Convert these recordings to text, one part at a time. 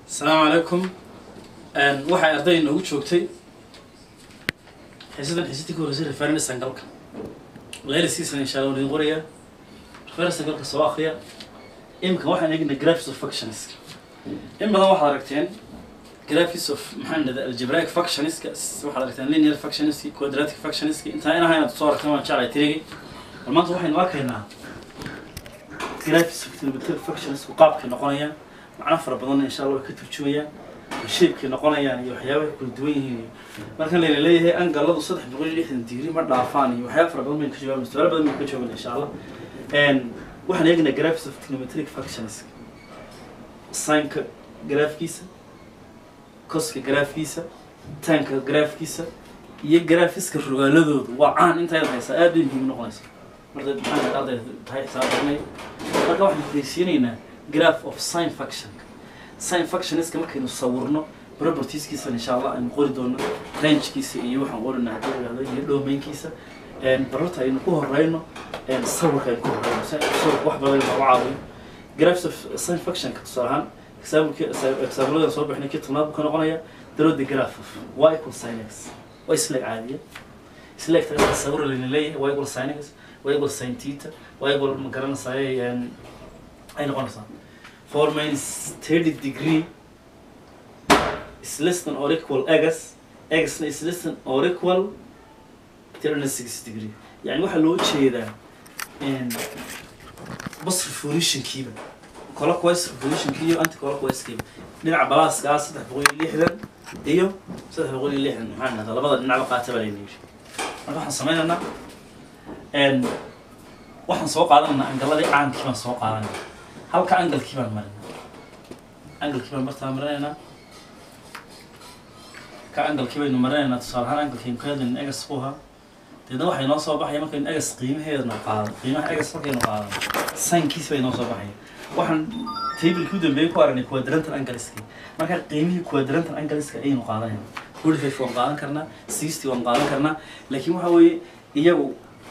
asalaamu calaykum waxay arday inoogu joogtay xiisadan xiisadii ka horreysay referendus angalka layliskiisana insha allah waan idin qorayaa referendus angalka soo akriya iminka waxaan eegnay graphics of functions in badan waxaad aragteen graphics of maxaan dhahdaa algebraic functionska waxaad aragteen linear functionski quadratic functionski intaa in ahayn aad soo aragteen waan jeclay tirigi bal maanta waxaynu arkaynaa graphics of trigonometric functionsku qaabkay noqonayaan macno fara badanna insha allah way ka turjumayaan shaybkay noqonayaan iyo waxyaabaha kala duwan yihiin markan layna leeyahay angaladu saddex boqol iyo lixdan digri ma dhaafaan iyo waxyaaba fara badan baynu ka jawaabna su-aalo badan baynu ka jawaabna insha allah waxaan eegnaa graphics of trigonometric functions sinka graafkiisa coska graafkiisa tanka graafkiisa iyo graphiska rogaaladoodu waa caan intaad haysaa aad bay muhiim noqonaysa marka maxaa arday tahay xisaabtanay marka waxaan fudaysiinaynaa graph of sin function sin functionska markaynu sawirno propertieskiisa insha allah aynu qori doono rangekiisa iyo waxaan qorina haddii la yidhahdo iyo domainkiisa bararta aynu ku horeyno sawirka aynu ku horeyno sawirka wax badan lagu caawiyo graphs of sin functionka tusaale ahaan exaamuladan soo bixinay kii tobnaad buu ka noqonaya daro the graph of y equal sin x waa isleeg caadiya isleegta sawir layna leeyahay y equal sin x y equal sin theta y equal ma garanaysaay ay noqonaysaa four minus thirty degree is less than or equal x xna is less than or equal thirty six degree yani waxaa loo jeedaa bas revolutionkiiba clockwise revolutionki iyo anti clockwise-kiiba dhinaca balaaska ah saddex boqol iyo lixdan iyo saddex boqol iyo lixdan maxaa dhahdaa labada dhinacba qaata baa layna yidhi marka waxaan sameynaynaa waxaan soo qaadanaynaa angaladii caankii baan soo qaadanayna halka angalkii baan marinaa angalkii baan bartaa marinaynaa ka angalkii baynu marinaynaa tusaale ahaan angalkaynu ka hadlayna egas buu ahaa deedna waxay noo soo baxaya markaynu egas qiimaheedna qaadan qiimaha egas markaynu qaadan saynkiis bay noo soo baxaya waxaan tablekii u dambeeyey ku aragnay quadrantal angaliski marka qiimihii quadrantal angaliska ayaynu qaadanayna forty five waan qaadan karnaa sixty waan qaadan karnaa laakiin waxa weeye iyagu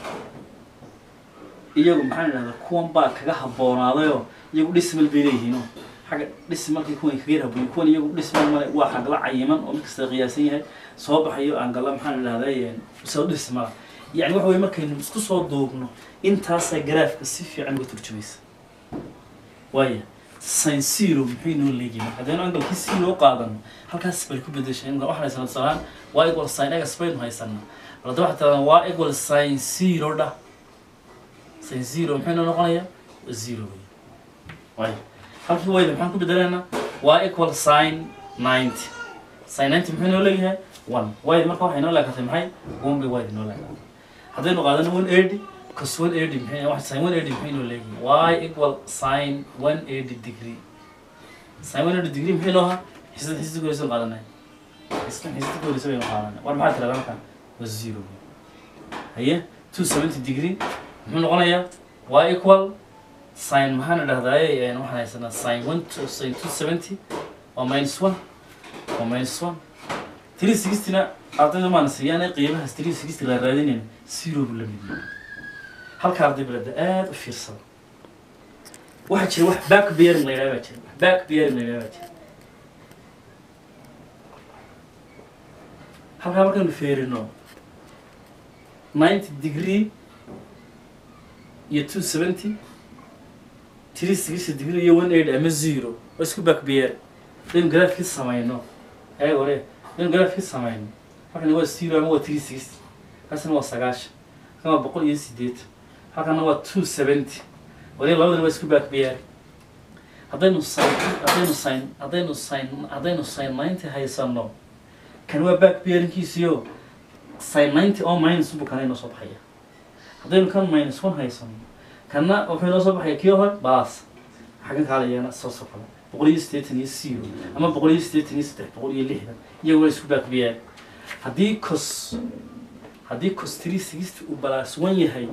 iyagu maxaan idhahdaa kuwan baa kaga haboonaadayoo iyagu dhismal bay leeyihiino xagga dhismalkii kuwan kaga yarhaboy kuwan iyagu dhismal male waa xagla cayiman oo mid kasta qiyaasan yahay soo baxayo angala maxaan idhahdaa soo dhismala yani waxa weye markaynu isku soo duubno intaasaa garaafka si fiican uga turjumaysa waaya sin zero muxuu inoo leegihi marka haddaynu angalkii zero qaadano halkaas bay ku bedeshay imka waxaan haysanaa tusaalahaan waa equal sin egas baynu haysanaa bal hadda waxaa tiradaa waa equal sin zero dhah sin zero muxuu inoo noqonayaa waa zero wey waaya halkii wayda maxaan ku bedelaynaa waa equal sin ninety sin ninety muxuu inoo leeyahay one wayda marka waxay inoo leekatay maxay one bay wayda inoo leekatay haddaynu qaadano one eighty cos one eighty maxay wax sin one eighty maxay inoo leeyahay y equal sin one eighty degree sin one eighty degree maxay inoo ahaa xisada xisada koreysa qaadanay xisada xisada koreysa baynu qaadanay war maxaa tirahdaa marka waa zero haye two seventy degree muxuu noqonayaa y equal sin maxaan idhahdaaye waxaan haysanaa sin one to sin two seventy waa minus one waa minus one three sixtyna ardayda maana siiyaan qiimahaas three sixty la raadinayna zero buu la mid yahay halka arday balada aada u fiirsada waxaa jira wax back bearing la yidhaha baa jira wax back bearing la yidhaha baa jira halkaa markaynu feerino ninety degree iyo two seventy three sixty degree iyo one eighty ama zero waa isku back bearing hadaynu graafkii samayno ee hore hadaynu graafkii samayno halkan waa zero ama waa three sixty halkaasna waa sagaashan halkan waa boqol iyo sideetan halkana waa two seventy wali labadana waa isku back bearing haddaynu sin haddaynu sin haddaynu sin haddaynu sin ninety haysano kan waa back bearingkiisiyo sin ninety oo minus buu kana inoo soo baxaya haddaynu kan minus one haysano kanna wuxuu inoo soo baxaya kii hore baas xaggan kaalayana soo soo kale boqol iyo siddeetan iyo zero ama boqol iyo siddeetan iyo saddex boqol iyo lixdan iyagu waa isku back bearing haddii cos haddii cos three sixty uu balaas one yahay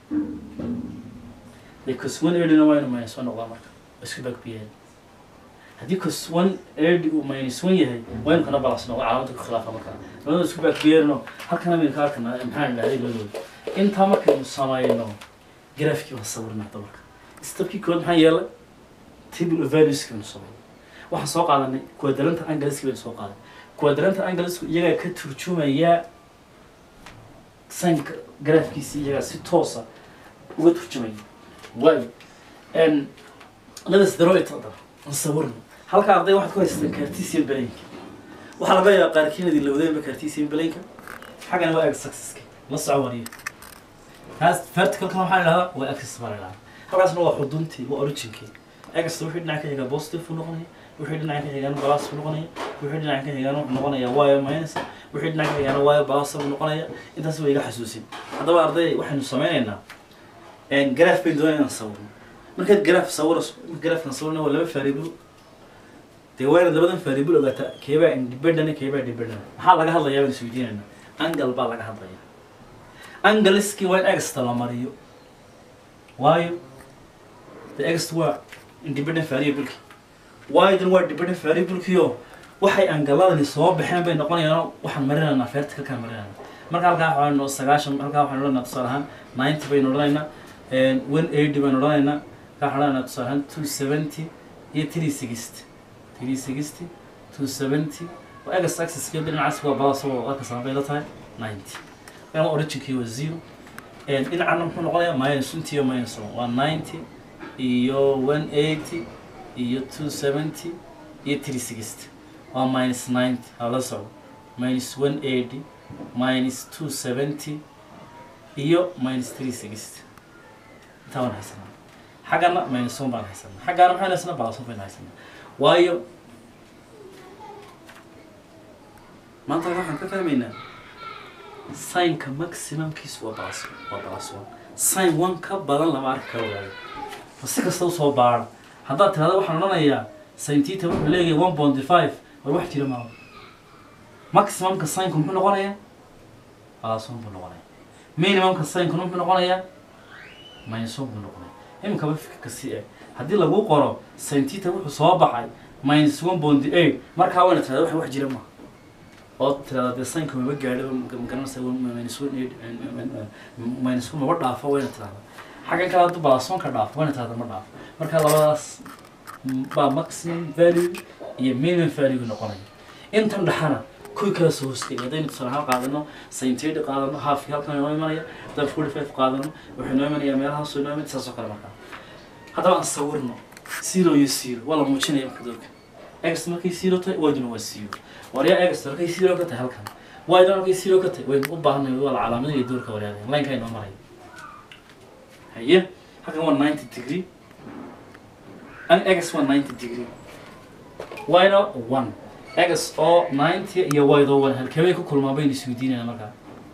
dee cos one eighty-na waa inu minus one noqdaa marka waa isku back bearing haddii cos one eighty uu minus one yahay waa inu kana balaas noqda calaamada ku khilaafa marka labada isku back bearing oo halkana maynu ka arkana maxaan idhahday labadooda intaa markaynu samayno graafkii waa sawirna hadda marka stabkii kood maxaa yeelay table of values kaynu samayno waxaan soo qaadanay quadranta angleski baynu soo qaaday quadranta anglesku iyagaa ka turjumaya sanka graafkiisi iyagaa si toosa uga turjumaya waayo n ladas daroit hadda aan sawirno halka arday waxaad ku haystaan cartesian balaynka waxaa laga yaabaa qaarkiin idin lawdeenba cartesian balaynka xaggana waa x axis-ka la soco wariyo kaas verticalkana waxaa la idhahdaa waa axis baa la idhahdaa halkaasna waa xuduntii waa originkii x wixii dhinaca ka xigaa positive buu noqonaya wixii dhinaca ka xigaana plus buu noqonaya wixii dhinaca ka xigaana wuxuu noqonaya y minus wixii dhinaca ka xigaana y plus buu noqonaya intaas waa iga xasuusin haddaba arday waxaynu sameynaynaa graph baynu doonaya inaan sawirno markaad graph sawirayso graphkan sawirna waa laba variable dee waa inaad labadan variable ogaataa keebaa independent keebaa dependent maxaa laga hadlayaa baan isweydiinayna angle baa laga hadlaya angleski waa in exta la mariyo waayo the ext waa independent variable waayodan waa dependent variable-kiyo waxay angaladani soo baxeen bay noqonayaan waxaan marinaynaa verticalkaan marinaynaa marka halkaa waxaanu sagaashan halkaa waxaanu odhanaynaa tusaale ahaan ninety baynu odhanaynaa one eighty baynu odhanaynaa halkaa waxaan odhanaynaa tusaale ahaan two seventy iyo three sixty three sixty two seventy waa egas axis-kii dhinacaas waa balasoo halkaas bay la tahay ninety kana originkii waa zero dhinacana muxuu noqonayaa minus intii iyo minus one waa ninety iyo one eighty iyo two seventy iyo three sixty waa minus ninety hala socdo minus one eighty minus two seventy iyo minus three sixty intaa waan haysanaa xaggana minus one baan haysanaa xaggaana maxaan haysanaa balas one baynu haysanaa waayo maanta waxaan ka fahmaynaa sinka maximumkiisu waa balas waa balas one sin one ka badan lama arki karo waayo si kasta usoo baara haddaad tirahda waxaan odhanayaa sintita wuxuu leeyahay one point five war wax jira maaha maximumka sinka muxuu noqonayaa balas one buu noqonaya minimumka sinka muxuu noqonayaa minus one buu noqonaya iminkaba fikirka si eg haddii lagu qoro sintita wuxuu soo baxay minus one point eight markaa wayna tirahda wax wax jira maaha oo tirahda dee sinka maba gaadho magaranaysa minus one eight minus one maba dhaafo wayna tirahda xaggan kale hadduu balasonka dhaafo wayna tirahda ma dhaafo marka labadaas baa maximum value iyo minimum value noqonaya intan dhexana kuwii kala soo hoostay haddaynu tusaale ahaan qaadano saintedi qaadano halfki halkan inoo imanaya haddaan forty five qaadano wuxuu inoo imanayaa meelahaasoo inoo imanaya saas oo kale markaa haddaba aan sawirno zero iyo zero waa la muujinaya marka doorka x markay zero tahay yduna waa zero waryaa x markay zero ka tahay halkan yduna markay zero ka tahay waynu u baahanay waa la calaamadinaya doorka waryaada lineka inoo maraya haye halkan waa ninety degree x waa ninety degree yna one x oo ninety iyo ydoo one halkeebay ku kulmaan baynu isweydiinayna markaa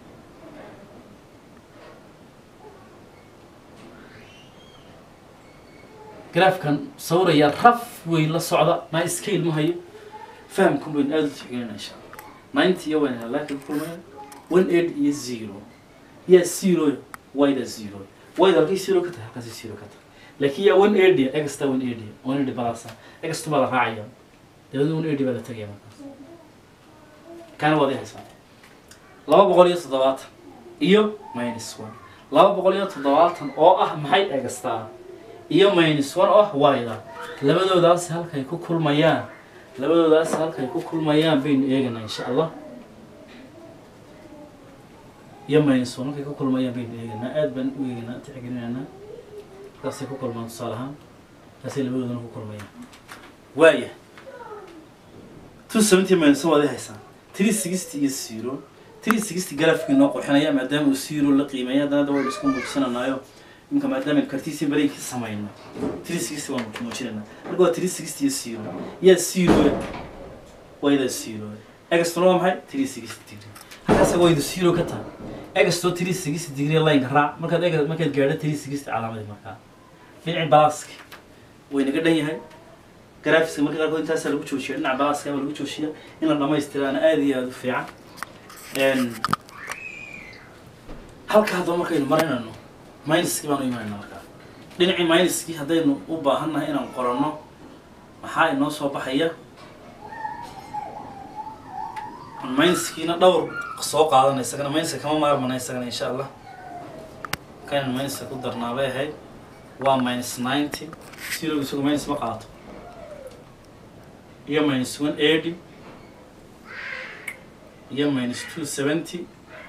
graafkan sawiraya raf wey la socda ma scale ma hayo fahamkun baynu aada u tixgelinaa insha allah ninety iyo one halaankay ku kulmaya one eight iyo zero yaa zero yda zero yda halkay zero ka tahay halkaasi zero ka tahay laakiin yaa one eighty exta one eighty one eighty balasa extu baa la raacaya dabadna one eighty baa la tegaya markaas kaana waad i haysaa laba boqol iyo toddobaatan iyo minus one laba boqol iyo toddobaatan oo ah maxay egastaa iyo minus one oo ah wayda labadoodaas halkay ku kulmayaan labadoodaas halkay ku kulmayaan baynu eeganaa insha allah iyo minus one halkay ku kulmayaan baynu eeganaa aad baan u eeganaa tixgelinaynaa halkaasay ku kulmaan tusaale ahaan halkaasay labadoodana ku kulmayaan waaya two seventy minus one waad i haysaa three sixty iyo zero three sixty grafkii noo qurxinaya maadaama uu zero la qiimeeya haddana da waynu isku muujsananayo imka maadaama kartiisii bareenkii samayno three sixty waan muujinayna marka waa three sixty iyo zero yaa zero wayda zero extona waa maxay three sixty degree halkaas wayda zero ka tahay exto three sixty degree lineka raac markaad eg markaad gaadho three sixty calaamadii markaa dhinaci balaaski way naga dhan yahay graphiska marka qaarkood intaasaa lagu joojiya dhinaca balaaska baa lagu joojiya in la dhamaystiraana aada iyo aada u fiican halka haddaba markaynu marinayno minuskii baanu imanayna markaa dhinacii minuskii haddaynu u baahannahay inaan qoranno maxaa inoo soo baxaya minuskiina dhowr soo qaadana isagana minuska kama maarmana isagana insha allah kaynan minuska ku darnaabay ahayd waa minus ninety zero isagu minus ma qaato iyo minus one eighty iyo minus two seventy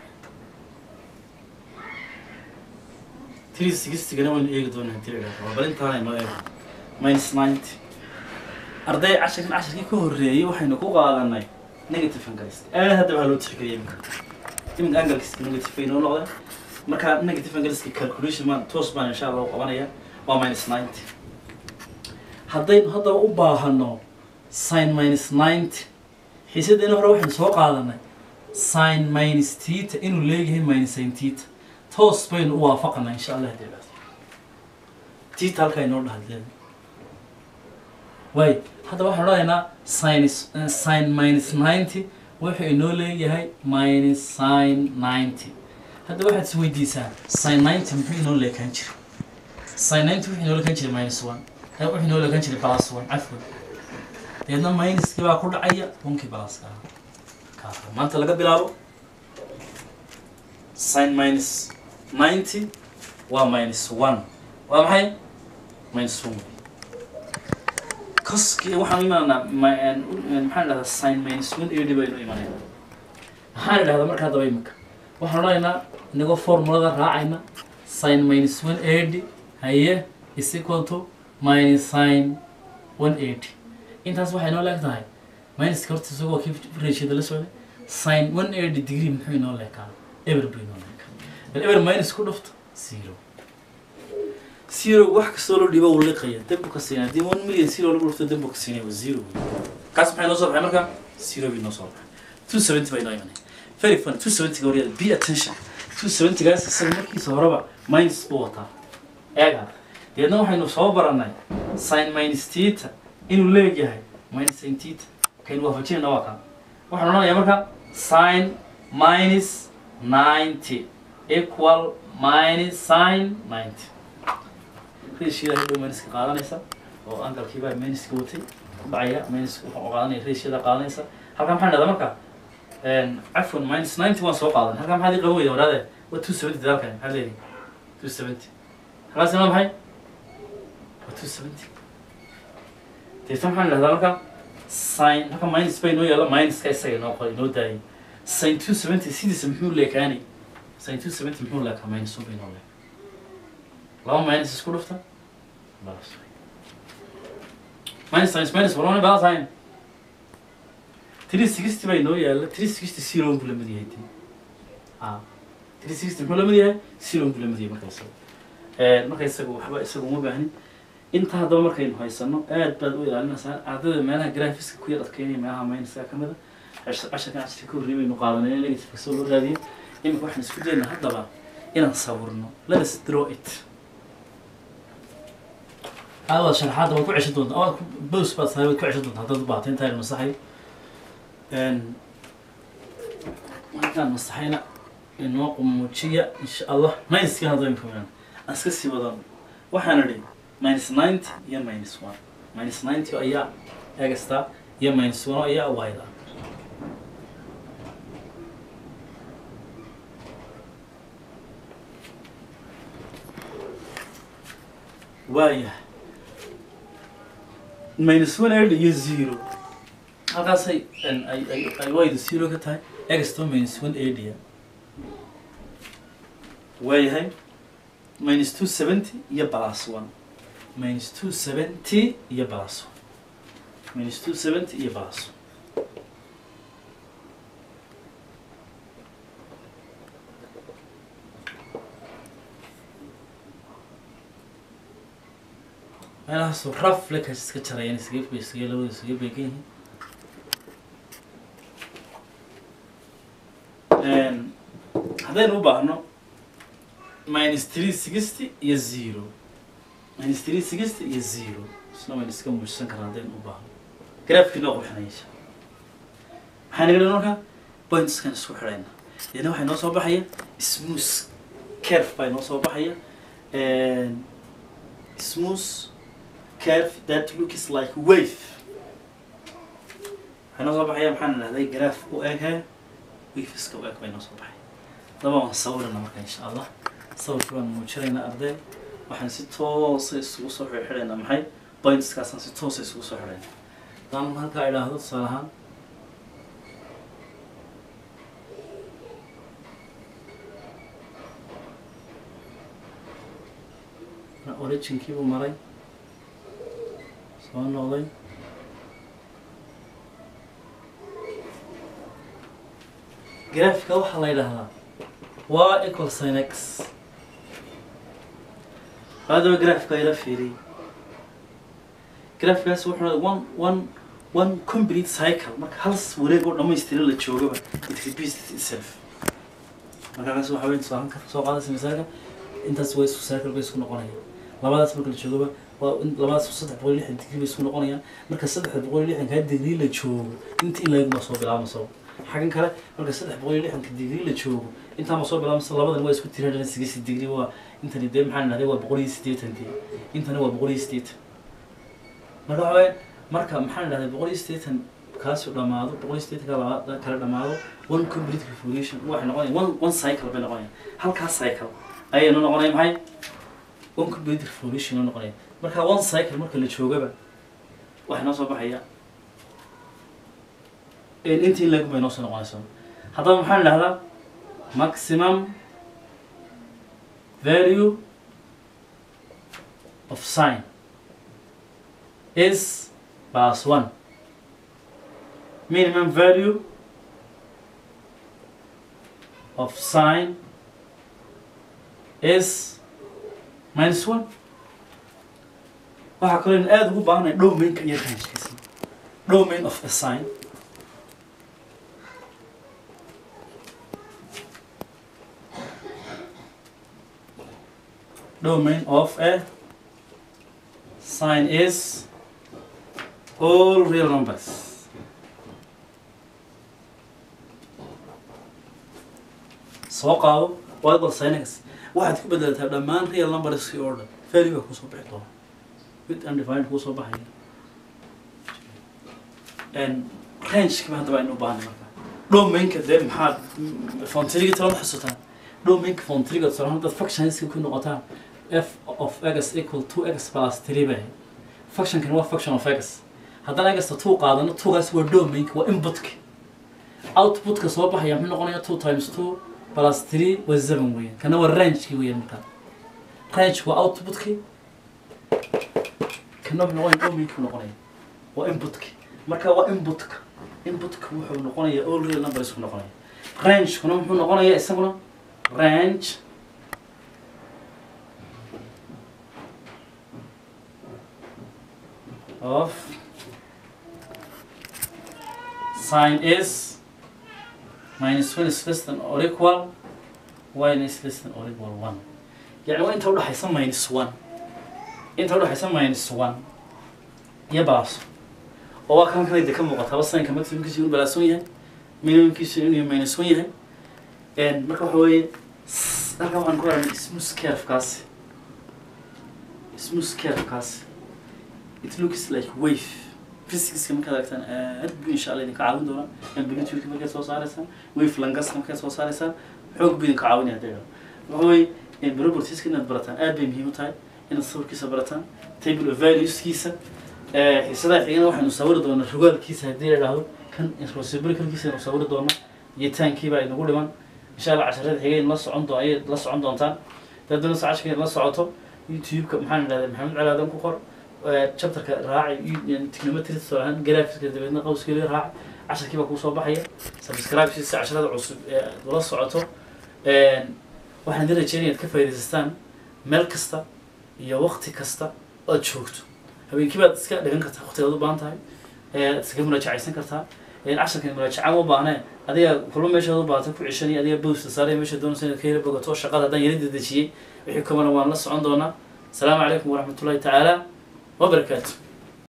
three sixtygana waynu eegi doonaa hadii la idhahdo waa bal intaana inoo eego minus ninety arday casharkan casharkii ka horreeyey waxaynu ku qaadanay negative angaliska aad hadda waxaa loo tixgeliyay iminka iminka angaliska negative bay inoo noqdeen marka negative angaliska calculation maan toos baan insha allah u qabanaya waa minus ninety haddaynu haddaba u baahano sin minus ninety xiisadeena hore waxaynu soo qaadanay sin minus tita inuu leeyahay minus sin tita toos baynu u waafaqanaa insha allah hadii dhahdo tita halkaa inoo dhahdeeda waay hadda waxaan odhanaynaa sinus sin minus ninety wuxuu inoo leeyahay minus sin ninety hadda waxaad is weydiisaa sin ninety muxuu inoo leekaan jiray sin ninety wuxuu inoo leekaan jiray minus one kan wuxuu inoo leekaan jiray plus one cafwan deedna minuskii baa ku dhacaya onkii pluska ah kaa maanta laga bilaabo sin minus ninety waa minus one waa maxay minus one koskii waxaan imaanaa maxaan idhahdaa sin minus one eighty baynu imanayna maxaan idhahdaa markaa daba imika waxaan odhanaynaa inagoo formulada raacayna sin minus one eighty haye is equal to minus sin one eighty intaas waxay inoo leeg tahay minuska horta isagoo kii ratiada la socday sin one eighty degree muxuu inoo leekaa eber buu inoo leekaa bal eber minus ku dhufto zero zero wax kastoo loo dhiibo uu liqaya dambu ka siinaya haddii one million zero lagu dhufto dambu ka siinaya waa zero kaas maxay noo soo baxay marka zero bay noo soo baxay two seventy baa inoo imanaya very funny two seventy gawaryada be attention two seventy gaas isaga markiisa horeba minus buu wataa eega deedna waxaynu soo baranay sin minus tita inuu leeyahay minus sin tita kaynu waafajinayna waa kaa waxaan odhanayaa marka sin minus ninety equal minus sin ninety ratioda hadhow minuska qaadanaysa oo angalkiibaa minuska watay dhacaya minuska wuxuu qaadanaya ratioda qaadanaysa halkaa maxaan dhahdaa marka cafwan minus ninety waan soo qaadan halkaa maxaad ii qaban weyda waraade waa two seventy dadaalkan maxaad leedahay two seventy halkaasina waa maxay waa two seventy deeta maxaan dhahdaa marka sin halka minus bay inoo yaalla minuska isaga inoo qor inoo daayay sin two seventy sidiisa muxuu leekaani sin two seventy muxuu leekaa minus one bay inoo leeka laba minus isku dhufta balas minus times minus walbana balas hayn three sixty baa inoo yaalla three sixty zero buu lamid yahay dee a three sixty muxuu lamid yahay zero buu lamid yahay marka isaga marka isaga waxba isaga uma baahnin inta haddaba markaynu haysano aad baad u ilaalinaysaa ardayda meelaha graphiska ku yar adkeynaya meelaha minuska ka mid a casharkan casharka ka horreeyay baynu qaadanay in negative soo loo raadiyo iminka waxaan isku daynaa haddaba inaan sawirno let us draw it aad sharaxaadda waad ku ceshan doontaa oo bows baad sahay waad ku ceshan doontaa haddaad u baahato intaan masaxay markaan masaxayna inoo qumuujiya insha allah minuska hadda imka aan iska sii wadano waxaan idhi minus ninety iyo minus one minus ninety ayaa egasta iyo minus one ayaa wayda waayahay minus one eighty iyo zero halkaasay ay ay ay wayda zero ka tahay egsto minus one eighty waayahay minus two seventy iyo plus one minus two seventy iyo plus one minus two seventy iyo plus one meelahaasoo raf lekaas iska jarayaan isaga bay isaga labada isaga beegan yihiin haddaynu u baahno minus three sixty iyo zero minus three sixty iyo zero isna waynu iska muujisan karaa haddaynu u baahno graafkii noo qurxinaysa maxaa naga dhan marka pointskan isku xidhayna deedna waxay noo soo baxaya smooth curve baa noo soo baxaya smooth curve that looks like wave waxay noo soo baxaya maxaan idhahday graph u eghe waveska u eg bay noo soo baxay daba waan sawirana marka insha allah sawirkii waan muujinaynaa arday waxaan si toosa isugu soo xidhxidhaynaa maxay pointskaasaan si toosa isugu soo xidhaynaa haddaan halkaa idhaahdo tusaale ahaan originkii buu maray soo noqday graafika waxaa la yidhaahdaa waa equal sin x haddaba graafika ila fiiriyay graafikaas wuxuu leeyahay one one one complete cycle marka hal wareeg oo dhammaystira la joogaba it repeats itself markaas waxa weyn tusaale ka soo qaadaysa misaalka intaas way isku cycle bay isku noqonayaan labadaas marka la joogaba waa in labadaas saddex boqol iyo lixdan digrii bay isku noqonayaan marka saddex boqol iyo lixdankaa digrii la joogo inta in laegma soo bilaabmayso xagan kale marka saddex boqol iyo lixdanka digrii la joogo intaa ma soo bilaabmayso labadan waa isku tiri hundred and sixty degree waa intani dee maxaa nahday waa boqol iyo siddeetan dee intani waa boqol iyo siddeetan marka waxa weeye marka maxaa nahday boqol iyo siddeetan kaasu dhamaado boqol iyo siddeetanka labaad kala dhamaado one complete revolution waxay noqonaya one one cycle bay noqonaya halkaas cycle ayaynu noqonaya maxay one complete revolution oo noqonaya marka one cycle marka la joogaba waxay noo soo baxaya intii leg bay noo soo noqonaysa haddaba maxaan idhahdaa maximum value of sign is plus one minimum value of sign is minus one waxaa kaloo in aada ugu baahanaya domainka iyo rangekiisa domain of a sign domain of a sign is all real numbers. soo qaado waa equal sin x waxaad ku bedelataa dhammaan real numberskii oo dhan value baa kusoo bixi doona mid undefined kuusoo baxaya rangekiba haddaba aynu u baahnay marka domainka dee maxaad fontriga talama xasuutaan domainka fontriga tusaale haddaad functionska ku noqotaan f of x equal two x plus three bay functionkan waa function of x haddana xta two qaadano twogaas waa domainka waa inputka outputka soo baxaya muxuu noqonaya two times two plus three waa seven weeyaan kana waa rangeki weeyaan markaa range waa outputkii kana wuxuu noqonaya domainki noqonaya waa inputka marka waa inputka inputka wuxuu noqonaya all real numbers ku noqonaya rangekuna muxuu noqonaya isaguna range of sign is minus one is less than or equal y is less than or equal one يعني waa inta udhaxaysa minus one inta udhaxaysa minus one iyo balaso oo waa kan kanayda ka muuqata haba signka maximumkiisu inuu balaason yahay minimumkiisu inuu minus one yahay marka waxa weeye halkan waxaan ku aragnay smooth curve-kaasi smooth curve-kaasi it looks like wave physicska markaad aragtaan aad bu insha allah idinka caawin doonaa amplitude markaad soo saaraysaan wave langaska markaad soo saaraysaan xoog bu idinka caawinaya hadda waxa weeye propertieska inaad barataan aad bay muhiim u tahay inaad sawirkiisa barataan table of valueskiisa xiisadaha xigana waxaynu sawiri doonaa rogaalkiisa haddii la idhaahdo kan responsibilitykiisa aynu sawiri doonaa iyo taankiibaa inagu dhiman insha allah casharada xigay la socon doon ayay la socon doontaan dad doonaysa casharka la socoto youtube-ka maxaan idhahdaa maxamed calaadan ku qor chapterka raaci technometry tusaalahaan graphiska dabeedna qawskeeda raaci casharkii baa kuu soo baxaya subscribe si casharada cusub ee ula socoto waxaan idin rajeynaya inaad ka faa'iidaysataan meel kasta iyo waqti kasta ood joogto habeenkii baad iska dhigan kartaa waqtigaad u baahan tahay iskaga muraajacaysan kartaa casharkan muraajacaan u baahnee adiga kulba meeshaad u baahata ku ceshanaya adiga bowsta saaraya meesha doonaysa inaad ka heli bogato shaqada haddaan yara dedejiyey wixii kamana waan la socon doonaa asalaamu calaykum waraxmatullahi tacaala وبركاته